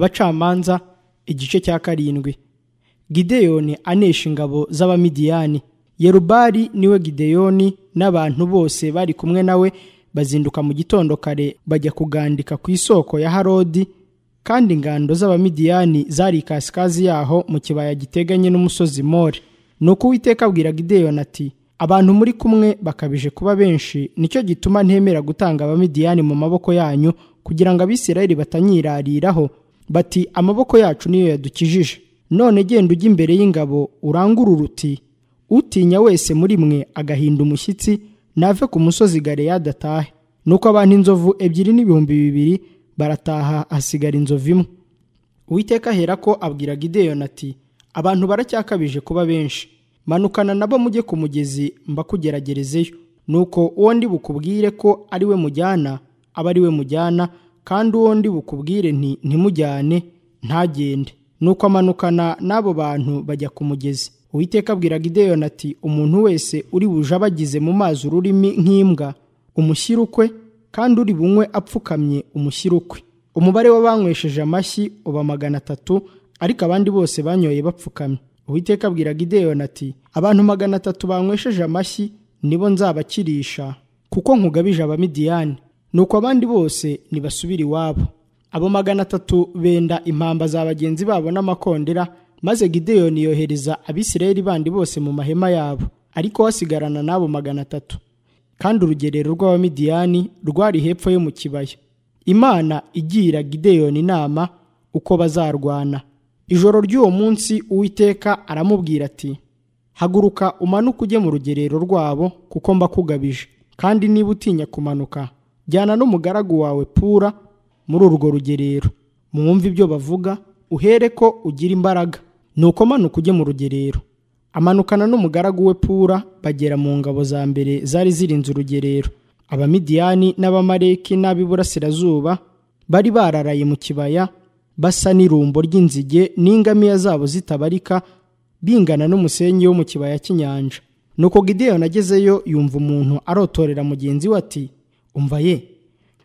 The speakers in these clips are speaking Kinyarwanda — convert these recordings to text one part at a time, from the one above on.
abacamanza igice cya karindwi gideyoni anesha ingabo z'abamidiyani yerubari niwe gideyoni n'abantu bose bari kumwe nawe bazinduka mu gitondo kare bajya kugandika ku isoko ya harodi kandi ingando z'abamidiyani zari ikasikazi yaho mu kibaya giteganye n'umusozi more nuko uwiteka abwira gideyoni ati abantu muri kumwe bakabije kuba benshi nicyo gituma ntemera gutanga abamidiyani mu maboko yanyu kugira ngo abisirayeli batanyirariraho bati amaboko yacu niyo yadukijije none genda ujya imbere y'ingabo urangure uruti utinya wese muri mwe agahinda umushyitsi nave ku musozi galeyadi adatahe nuko abantu inzovu ebyiri n'ibihumbi bibiri barataha hasigara inzovu imwe uwiteka ahera ko abwira gideyoni ati abantu baracyakabije kuba benshi manukana nabo mujye ku mugezi mbakugeragerezeyo nuko uwo ndi bukubwire ko ari we mujyana aba ari we mujyana kandi uwo ndi bukubwire nti ntimujyane ntagende nuko amanukana n'abo bantu bajya ku mugezi uwiteka abwira gideyoni ati umuntu wese uri buje abagize mu mazi ururimi nk'imbwa umushyire ukwe kandi uri bunywe apfukamye umushyire ukwe umubare w'abanywesheje amashyi uba magana atatu ariko abandi bose banyoye bapfukamye uwiteka abwira gideyoni ati abantu magana atatu banywesheje amashyi nibo nzabakirisha kuko nkugabije abamidiyani nuko abandi bose nibasubira iwabo abo magana atatu benda impamba za bagenzi babo n'amakondera maze gideyoni yohereza abisirayeli bandi bose mu mahema yabo ariko hasigarana n'abo magana atatu kandi urugerero rw'abamidiyani rwari hepfo yo mu kibaya imana igira gideyoni inama uko bazarwana ijoro ry'uwo munsi uwiteka aramubwira ati haguruka umanuke ujye mu rugerero rwabo kuko mbakugabije kandi niba utinya kumanuka jyana n'umugaragu wawe pura muri urwo rugerero mwumve ibyo bavuga uhere ko ugira imbaraga nuko manuka ujye mu rugerero amanukana n'umugaragu we pura bagera mu ngabo za mbere zari zirinze urugerero abamidiyani n'abamareki n'ab'iburasirazuba bari bararaye mu kibaya basa n'irumbo ry'inzige n'ingamiya zabo zitabarika bingana n'umusenyi wo mu kibaya cy'inyanja nuko gideyoni agezeyo yumva umuntu arotorera mugenzi we ati umva ye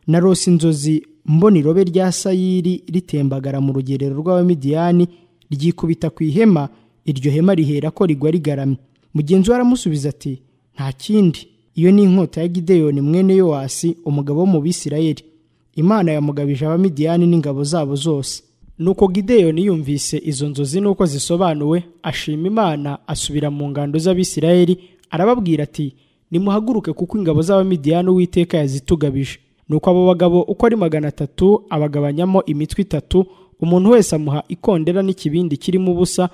narose inzozi mbona irobe rya sayiri ritembagara mu rugerero rw'abamidiyani ryikubita ku ihema iryo hema rihera ko rigwa rigaramye mugenzi we aramusubiza ati nta kindi iyo ni inkota ya gideyoni mwene yowasi umugabo wo mu bisirayeli imana yamugabije abamidiyani n'ingabo zabo zose nuko gideyoni yumvise izo nzozi n'uko zisobanuwe ashima imana asubira mu ngando z'abisirayeli arababwira ati nimuhaguruke kuko ingabo z'abamidiyani uwiteka yazitugabije nuko abo bagabo uko ari magana atatu abagabanyamo imitwe itatu umuntu wese amuha ikondera n'ikibindi kirimo ubusa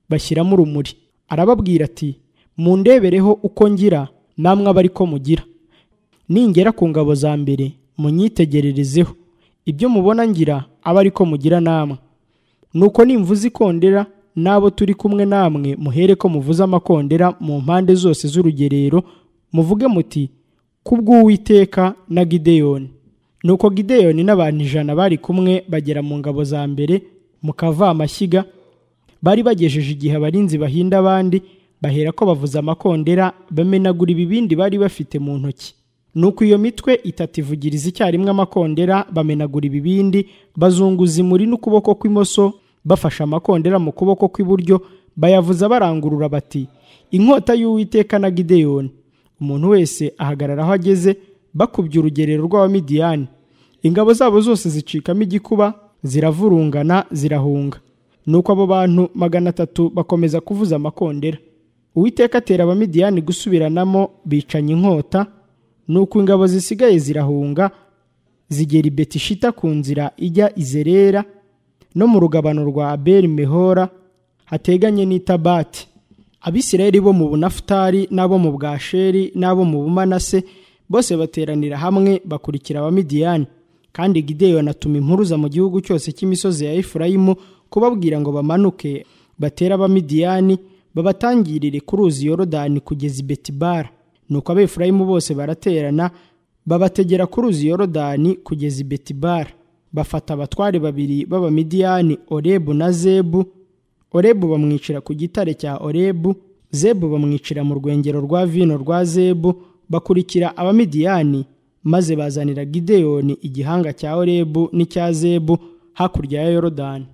bashyiramo urumuri arababwira ati mundebereho uko ngira namwe aba ariko mugira ningera ku ngabo za mbere munyitegererezeho ibyo mubona ngira aba ariko mugira namwe nuko nimvuze ikondera n'abo turi kumwe namwe muhere ko muvuze amakondera mu mpande zose z'urugerero muvuge muti kubw'uwiteka na gideyoni nuko gideyoni n'abantu ijana bari kumwe bagera mu ngabo za mbere mu kavamashyiga bari bagejeje igihe abarinzi bahinda abandi bahera ko bavuza amakondera bamenagura ibibindi bari bafite mu ntoki nuko iyo mitwe itatu ivugiriza icyarimwe amakondera bamenagura ibibindi bazunguza imuri n'ukuboko kw'imoso bafashe amakondera mu kuboko kw'iburyo bayavuza barangurura bati inkota y'uwiteka na gideyoni umuntu wese ahagarara aho ageze bakubye urugerero rw'abamidiyani ingabo zabo zose zicikamo igikuba ziravurungana zirahunga nuko abo bantu magana atatu bakomeza kuvuza amakondera uwiteka atera abamidiyani gusubiranamo bicanya inkota nuko ingabo zisigaye zirahunga zigera i betishita ku nzira ijya izerera no mu rugabano rwa abeli mehora hateganye n'itabati abisirayeli bo mu bunafutari n'abo mu bwasheri n'abo mu bumanase bose bateranira hamwe bakurikira abamidiyani kandi gideyoni atuma impuruza mu gihugu cyose cy'imisozi ya efurayimu kubabwira ngo bamanuke batere abamidiyani babatangirire ku ruzi yorodani kugeza i betibara nuko abefurayimu bose baraterana babategera ku ruzi yorodani kugeza i betibara bafata abatware babiri b'abamidiyani orebu na zebu orebu bamwicira ku gitare cya orebu zebu bamwicira mu rwengero rwa vino rwa zebu bakurikira abamidiyani maze bazanira gideyoni igihanga cya orebu n'icya zebu hakurya ya yorodani